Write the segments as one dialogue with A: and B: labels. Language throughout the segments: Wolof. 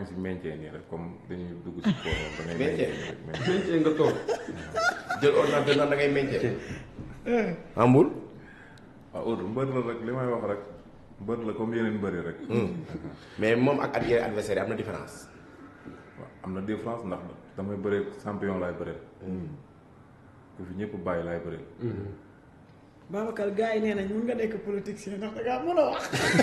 A: ngi si maintien nii rek comme dañuy dugg si sport da ngay
B: Maintien?
A: rek maintien.
C: meñcee nga toog
B: jël ordinateur naan da ngay meññee. amul.
A: waaw Oudou mbër la rek li may wax rek mbër la comme yeneen mbëri rek.
B: mais moom ak ak yeneen adversaire yi am na différence.
A: waaw am na différence ndax damay bëree champion laay bëree. ku fi ñëpp bàyyi laay bëree.
D: Babacar gars yi nee nañ mun nga nekk politicien ndax da ngaa mën a wax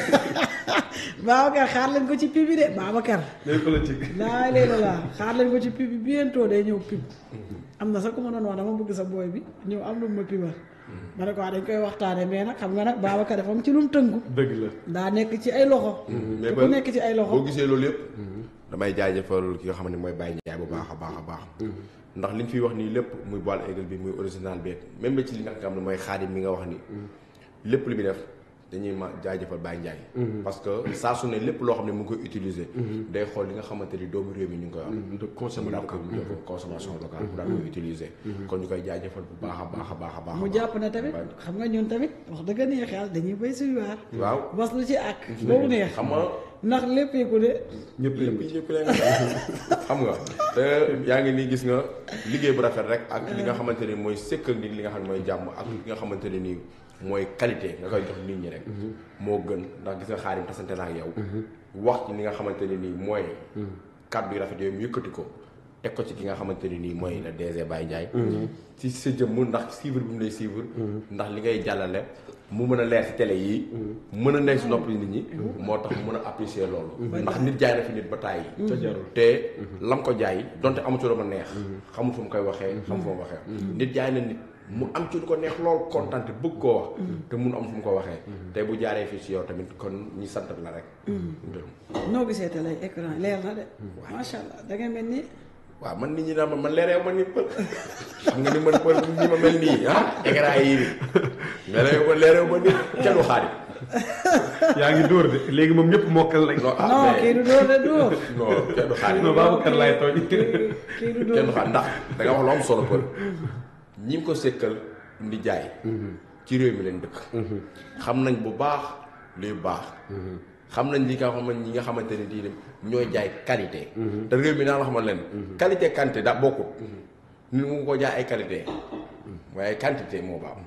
D: Babacar xaar leen ko ci pub bi de Babacar.
C: day politique
D: laa léegi la xaar leen ko ci pub bi bientôt day ñëw pub am na sax ku ma doon wax dama bëgg sa booy bi ñëw am lu mu ma pibal ma ne ko wax dañ koy waxtaane mais nag xam nga nag Babacar dafa am ci lu mu tënku
C: dëgg la
D: daa nekk ci ay loxo
B: mais
D: te
B: ba
D: ku nekk ci ay
B: boo
D: loxo
B: gisee loolu yëpp. damay jaajëfal ki nga xam ne mooy Baye Ndiaye bu baax a baax a baax. ndax li ñu fiy wax nii lépp muy boile égal bi muy original bi même ba ci li nga xam ne mooy xaadim mi nga wax ni lépp li muy def dañuy ma jaajëfal Baye Ndiaye. parce que saa su ne lépp loo xam ne mu ngi koy utiliser. day xool li nga xamante ni doomu réew mi ñu ngi koy wax.
C: de consommer
B: mu daan
C: local
B: ko def consommation locale mu daan koy utiliser. kon ñu koy jaajëfal bu baax a baax a baax a baax.
D: mu jàpp ne tamit xam nga ñun tamit wax dëgg neex yàlla dañuy béy suy waar
B: waaw.
D: bas lu ci ak boobu neex
B: xam nga.
D: ndax léppeeku de
C: ñëpp
B: lépp
C: yëngu ci
B: yëpp leen xam nga te yaa ngi nii gis nga liggéey bu rafet rek ak li nga xamante ni mooy sëkkal nit li nga xam ne mooy jàmm ak li nga xamante ne nii mooy qualité nga koy jox nit ñi rek moo gën ndax gis nga xaarim tasante naa ak yow wax ci li nga xamante ne nii mooy kàddu yu rafet yooyu mu yëkkati ko teg ko ci ki nga xamante ne nii mooy le DG Baye Ndiaye ci sa jëmm ndax suivre bi mu lay suivre ndax li ngay jàllale mu mën a leer ci télé yi mën a nekk si nopp nit ñi moo tax mu mën a apprécier loolu ndax nit jaay na fi nit ba tàyyi
C: te jarul
B: te lam ko jaay donte amu ci lu ma neex xamul fu mu koy waxee xamul fu mu waxee nit jaay na nit mu am ci lu ko neex lool kontaan te bëgg koo wax te mun am fu mu ko waxee te bu jaaree fii si yow tamit kon ñi sant la rek
D: noo gisee te lay écran leer na de macha allah da ngay mel ni
B: waaw man nit ñi daan ma man leereew ma ni pël xam nga ni man pël ni ma mel nii ah écran yi nii mais leereew ma leereew ma ni kenn du xaari
C: yaa ngi dóor de léegi moom ñëpp mokkal lañ
B: non ah
D: non
B: mais-
D: kii du dóor de dóor
B: non kenn du xaari
C: non Babacar laay tooñ
D: kii du dóor
B: kenn du xaar ndax da nga wax lu am solo pël ñi ngi ko sekkal ndi jaay ci réew mi leen dëkk xam nañ bu baax luy baax xam nañ li nga xam ñi nga xamante ne di ñooy jaay qualité te réew mi naa la xamal leen qualité quantité daa bokkut nit mu ko jaay ay qualité waaye quantité moo baax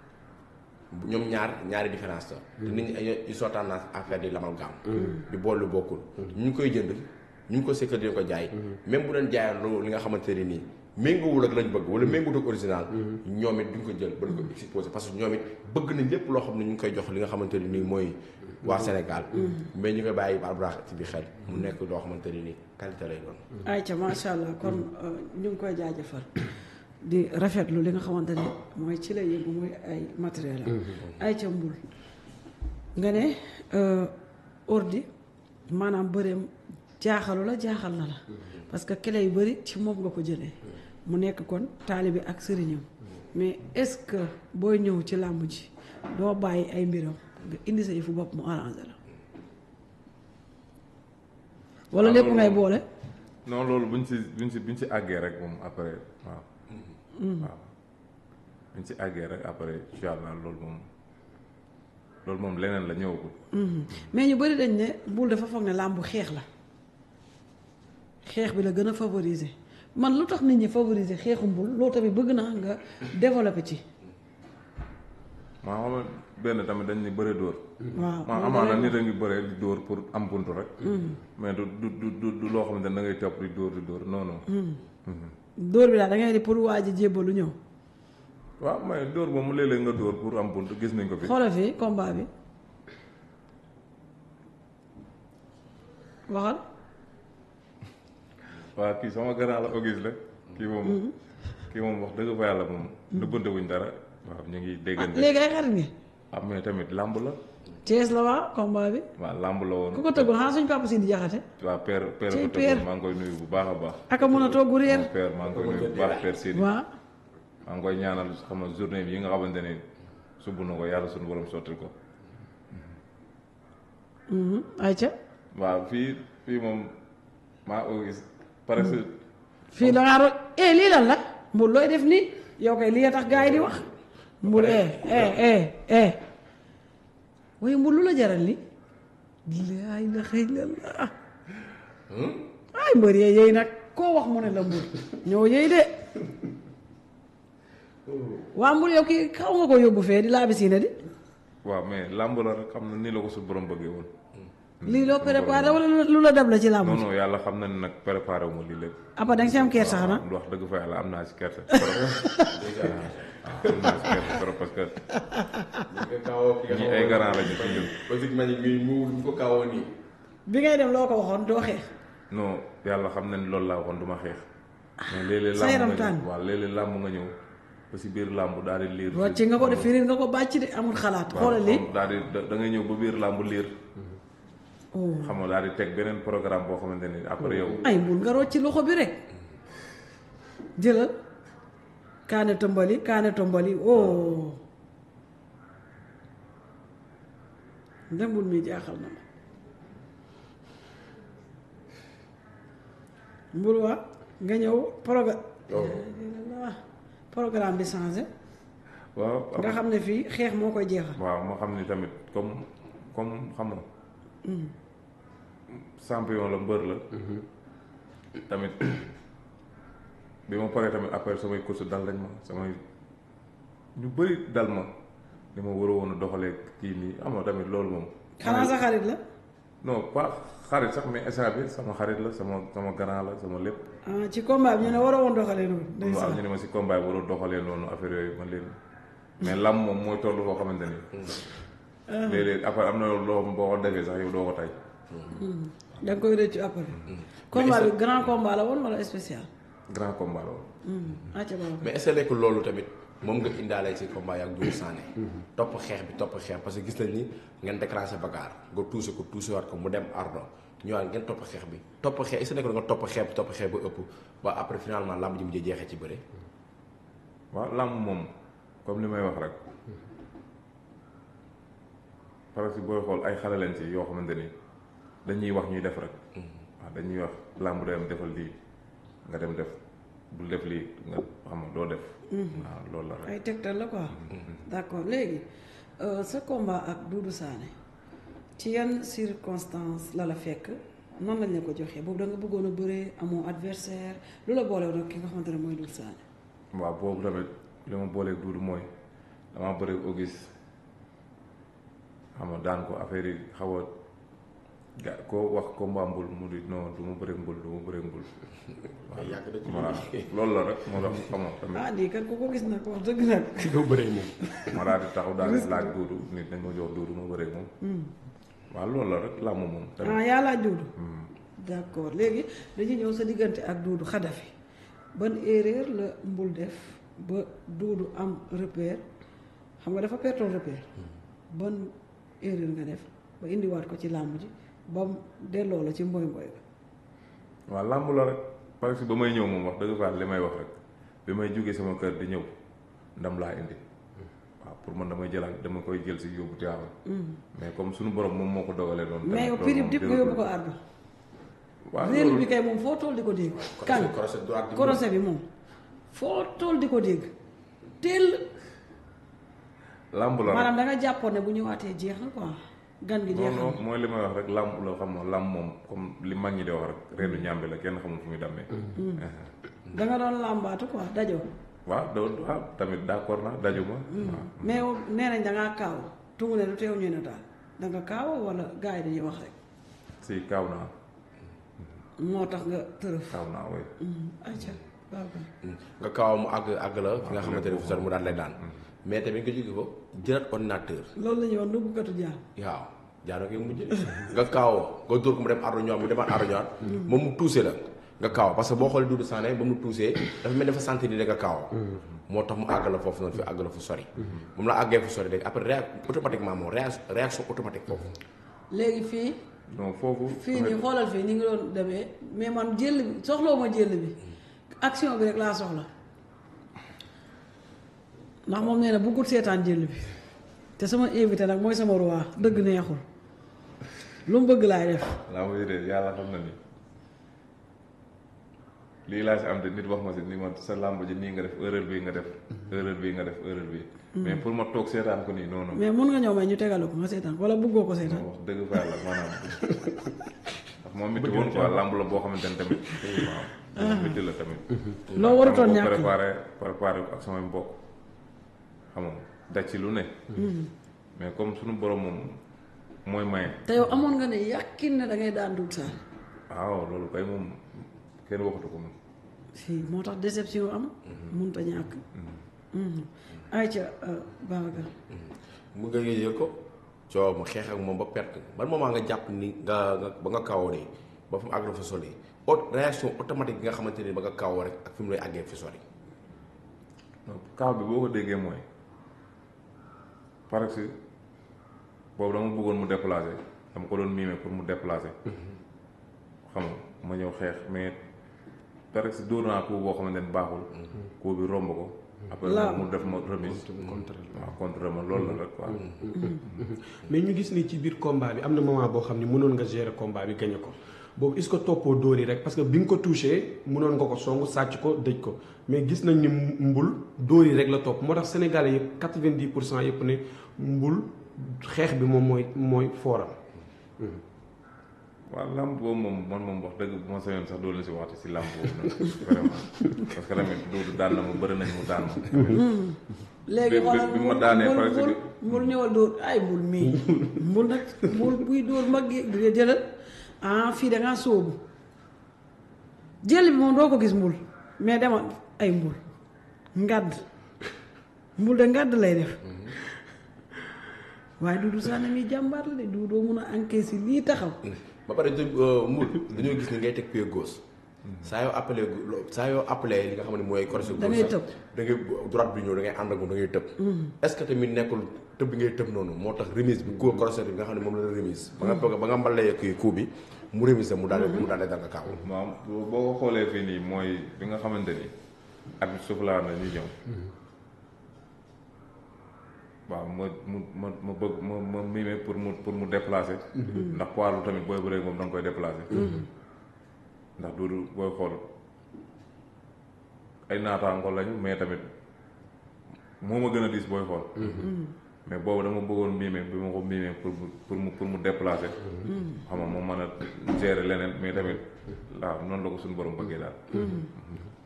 B: ñoom ñaar ñaari différence la te nit ñi ay- ils sont tendance à faire di l'amalgame di bool lu bokkul ñu ngi koy jënd ñu ngi ko sekkal di ko jaay même bu leen jaayee lu li nga xamante ne nii méngoowul ak lañ bëgg wala méngoowul ak original ñoom it duñ ko jël ba duñ ko exposé parce que ñoom it bëgg nañ lépp loo xam ne ñu ngi koy jox li nga xamante ne nii mooy waa Sénégal mais ñu koy bàyyi barbarax ci bi xel mu nekk loo xamante ne nii qualité lay doon
D: ayca macha allah kon euh, ñu ngi koy jaajëfal di rafetlu li nga xamante ne mooy ci la yëngu muy ay matériel am ayca mbul nga ne euh, ordi maanaam bëreem jaaxalu la jaaxal na la parce que clé yu bëri ci moom nga ko jëlee mu nekk kon taalibe ak sëriñam mais est-ce que booy ñëw ci làmb ji doo bàyyi ay mbiram nga indi sa yëfu bopp mu arrangé la wala
A: waaw
D: lépp
A: loolu
D: ngay
A: moom-
D: boole
A: non loolu buñ si buñ si buñ si àggee rek moom après waaw. waaw buñ si àggee rek après incha allah loolu moom loolu moom leneen la ñëwagul.
D: mais ñu bëri dañ ne Boul dafa foog ne làmbu xeex la xeex bi la gën a favoriser man lu tax nit ñi favoriser xeexu Boul loolu tamit bëgg naa nga développer ci
A: maa xam nga benn tamit dañ ni bëre dóor.
D: waaw
A: maa amaana nit a ngi bëre di dóor pour am buntu rek. mais du du du du du loo xamante ne da ngay topp di dóor di dóor non non.
D: dóor bi daal da ngay di pour waa ji jébbalu ñëw
A: waaw mais dóor moom léeg-léeg nga dóor pour am buntu gis nañ ko fi.
D: xoolal fii combat bi waxal
A: waaw kii sama grand la Auguste la kii moom. kii moom wax dëgg fa yàlla moom. nëbbante wuñ dara. waaw ñu ngi
D: ah
A: déggante.
D: léegi ay xarit ngi
A: ah mais tamit làmb la.
D: Thiès la waa combat bi
A: waaw làmb la woon.
D: ku ko tëggoon xanaa suñ papa si di jaxate
A: waaw père père
D: Ci
A: ko
D: père.
A: tëggoon maa ngi koy nuyu bu baax a baax.
D: aka mën a togg réer
A: moom père maa ngi koy nuyu bu baax père Sidi.
D: waa
A: maa ngi koy ñaanal xam nga journée bi yi nga xamante ne subb na ko yàlla suñu borom sottil ko.
D: ayca
A: waaw fii fii moom maa Auguste parce que
D: fii da ngaa ro- eh lii lan la mbul looy def nii yow kay lii a tax gars yi di wax mbul eh eh eh eh waaye mbul lu la jaral li laa ilaha illallah ay mbër yee yéy nag koo wax mu ne la mbër ñoo yéy de waa mbër yow kii xaw nga ko yóbbu fee di laa bisiina di
A: waaw mais làmb la rek xam na nii la ko su borom bëggee woon.
D: lii loo préparé wala lu la dab la ci làmb
A: non non yàlla xam na ne nag préparé wu ma lii lépp.
D: apa da nga ci am kersa xanaa
A: wax dëgg fa yàlla am naa si kersa trop. waaw am naa si kersa trop parce que
B: nga kaawoo ki nga
A: ñi ay garant lañu ci ñun.
B: parce que man mii mu ñu ko kaawoo nii.
D: bi ngay dem loo ko waxoon doo xeex
A: non yàlla xam na ne loolu laa waxoon du ma xeex. mais léeg-léeg
D: sa yaram
A: làmb nga
D: tàng.
A: ñëw waaw léeg-léeg làmb nga ñëw ba si biir làmb daal di liir.
D: rocc nga ko def firir nga ko bàcc de amul xalaat xoolal lii
A: daal di da da ngay ñëw ba biir làmb liir.
D: oh
A: xam nga daal di teg beneen programme boo xamante ni après yow.
D: ay mbul nga rocc loxo bi rek jëlal kaane tombali kaane tombali oh ndembul mi jaaxal na ma mbul waa nga ñëw proga programme bi changé
A: waaw
D: nga xam ne fii xeex moo koy jeexal
A: waaw moo xam ni tamit comme comme xam nga. champion la mbër la. tamit bi ma paree tamit après samay course dal lañ ma samay ñu bëri dal ma li ma war a woon a doxalee kii nii am na tamit loolu moom.
D: xanaa sa xarit la
A: non pas xarit sax mais instant bi sama xarit la sama sama grand la sama lépp.
D: ah ci combat bi ñu ne war a woon doxalee noonu
A: waaw
D: ndeysaan
A: ñu ne ma si combat bi warul doxalee noonu affaire yooyu man leen mais lam moom mooy toll foo xamante ni. léeg-léeg après am na loo boo ko defee sax yow doo ko tay
D: da nga koy rëccu après combat bi grand combat la woon wala spécial
A: grand combat la woon.
D: acca baba
B: mais est-ce que nekkul loolu tamit moom nga indaale ci combat yi ak Doudou Sané topp xeex bi topp xeex parce que gis nañ ni ngeen déclenché bagaar nga tuuse ko tuuse waat ko mu dem ardo ñëwaat ngeen topp xeex bi topp xeex est-ce que nekkul nga topp xeex bi topp xeex ba ëpp ba après finalement lamb ji mujjee jeexee ci bëre
A: waaw làmb moom comme li may wax rek parce que booy xool ay xale lañ ci yoo xamante ni dañuy wax ñuy def rek. waaw dañuy wax làmb day am defal lii nga dem def bul def lii nga xam nga doo def. waaw loolu la rek.
D: ay tegtal la quoi d'accord léegi euh, sa combat ak Doudou Sané ci yan circonstance la la fekk noonu lañ la ko joxee boobu da nga bëggoon a bëree amoo adversaire lu la boole woon ak ki nga xamante ne mooy Doudou Sané
A: waaw boobu tamit li ma booleeg duudu mooy damaa bëri Auguste xam nga daan ko affaire yi xaw a ga koo wax combat mbul mu di non du ma bëri mbul du ma bëri mbul.
B: mais yàgg na ci
A: voilà loolu la rek moo tax xam nga tamit
D: ah lii kat ku ko gis nag wax dëgg nag
C: ki nga bëree moom.
A: ma daal di taxaw daal di laaj duudu nit dañ ma jox duudu ma bëri moom. waaw loolu la rek làmb moom.
D: ah
A: tamit
D: yaa laaj Doudou d'accord léegi dañuy ñëw sa diggante ak Doudou Xadafi ban erreur la mbul def ba Doudou am repère xam nga dafa pertoon repère ban erreur nga def ba indiwaat ko ci làmb ji ba mu delloo la ci mboy mboy ga
A: waaw làmb la rek parce que ba may ñëw moom wax dëgg fa li may wax rek bi may jógee sama kër di ñëw ndam laa indi waaw pour man damay jëlaat dama koy jël si yóbbu Tiwaawan mais comme suñu borom moom moo ko dogalee noonu.
D: mais yow
A: tamit
D: pirip
A: loolu
D: dip nga
A: moom
D: yóbbu ko ardo
A: waaw
D: réel
A: loolu
D: bi kay moom foo tool di ko dégg kan
B: crochet droite bi
D: korosé bi moom foo tool di ko dégg teel
A: làmb la rek.
D: maanaam da nga jàppoon ne bu ñëwaatee jeex na quoi gan gi
A: non
D: jeexal
A: non mooy li may wax rek làmb la xam nga làmb moom comme li mag ñi di wax rek reenu ñàmbi la kenn xamul fu muy dammee.
D: da nga doon làmbaatu quoi dajoo
A: waaw doo waaw tamit d'accord naa dajuma. waaw
D: mais yow nee nañ da ngaa kaaw tungu ne du teew ñu ne daal da nga kaaw wala gars yi dañuy wax rek
A: si kaaw naa
D: moo tax nga tërëf
A: kaaw naa way
D: ayca waaw kay.
B: nga kaw mu àgg àgg la fi nga xamante ne fu sori mu daan lay daan mais tamit nga jóge ko jëlaat ordinateur
D: loolu la ñuy wax nubbukatu jaam
B: waaw jaano koy mujj nga kaawoo nga dóor ko mu dem ardo ñoom mu demaat ardo ñoom moom mu tuuse la nga kaaw parce que boo xoolee Doudou Sané ba mu tuusee dafa mel dafa sentir ni da nga kaawoo moo tax mu àgg la foofu noonu fi àgg la fu sori moom la àggee fu sori léegi après réa automatiquement moom réa réaction automatique foofu
D: léegi fii
A: non foofu.
D: fii nii xoolal fii ni ngi doon demee mais man jël bi soxloo ma jël bi action bi rek laa soxla ndax moom nee na bëggul seetaan jël bi te sama invité nag mooy sama roi dëgg neexul lu mu bëgg laay def
A: laa ma de yàlla xam na ni lii laa si am te nit wax ma si ni ma sa làmb ji nii nga def erreur bii nga def erreur bii nga def erreur bii mais pour ma toog seetaan ko nii non non
D: mais mun nga ñëw may ñu tegalu ko nga seetaan wala bëggoo ko seetaan
A: wax dëgg fa yàlla maanaam moom métti woon quoi làmb la boo xamante ne tamit waaw moom métti la tamit
D: loo warutoon
A: dama ko
D: ñàkk
A: préparé préparé ko ak samay mbokk xam nga daj ci lu ne mais comme suñu borom moom mooy maye
D: te yow amoon nga ne yàqin ne da ngay daan Doudou Sané
A: waaw loolu kay moom kenn waxatu ko moom
D: si moo tax déception am mënut a ñàkk ayca Babacar
B: mu nga yëgal ko coow mu xeex ak moom ba perte ban moment nga jàpp ni nga nga ba nga kawoo nii ba fu mu àgg fa sori haute réaction automatique bi nga xamante ni ba nga kawoo rek ak fi mu lay àggee fi sori
A: donc kaw bi boo ko déggee mooy parce que boobu dama bëggoon mu déplacer dama ko doon mimer pour mu déplacer xam nga ma ñëw xeex mais parce que dóor naa ko boo xamante ne baaxul ko bi romb ko après
D: Laaw.
A: mu def ma remise
C: contre
A: waaw contre ma loolu la rek quoi
C: mais ñu gis ni ci biir combat bi am na moment boo xam ne mënoon nga gérer combat bi gagné ko boobu est-ce que toppoo dóor yi rek parce que bi nga ko touché mënoon nga ko song sàcc ko dëj ko mais gis nañ ni mbul dóor yi rek la topp moo tax sénégalais yëpp quatre-vingt-dix pour cent yëpp ne mbul xeex bi moom mooy mooy fooram.
A: waaw làmb boobu moom man moom wax dëgg bu ma sañoon sax doo leen si waxte si làmb boobu nag vraiment parce que tamit doodu daan na ma bëri nañ mu daan ma
D: léegi
A: bi- bi-
D: xoolal
A: bi ma
D: mbul
A: daanee
D: mbul
A: par exemple-
D: mbul mbul ñëwal dóor ay mbul mii mbul nag mbul buy dóor mag yi di jëlal ah fii da ngaa sóobu jël bi moom doo ko gis mbul mais demal ay mbul ngadd mbul de ngadd lay def waaye Doudou Sané mi jàmbaar la de du doo mun a encaisser lii taxaw
B: ba pare de mul dañoo gis ni ngay teg pied gauche saa yoo appelé gu- saa yoo appelé li nga xam ne mooy correction
D: Da ngay
B: gauche
D: tëb.
B: da ngay droite bi ñëw da ngay ànd ak moom da ngay tëb est-ce que tamit nekkul tëb bi ngay tëb noonu moo tax remise bi ko correction bi nga xam ne moom la la remise ba nga ba nga mbalee kii coup bi mu remise mu daal mu daal dal nga kaaw
A: waaw boo boo ko xoolee fii nii mooy bi nga xamante ni at bi suuf laa na ñu ñëw waaw ma mu ma ma bëgg ma ma mime pour mu pour mu déplacer ndax poids lu tamit booy bëree moom da nga koy déplacer ndax duudu booy xool ay naataango lañu mais tamit moo ma gën a diis booy xool mais boobu dama bëggoon mime bi ma ko mime pour mu pour mu pour mu déplacer xam nga mu mën a gérer leneen mais tamit waaw noonu la ko suñu borom bëggee daal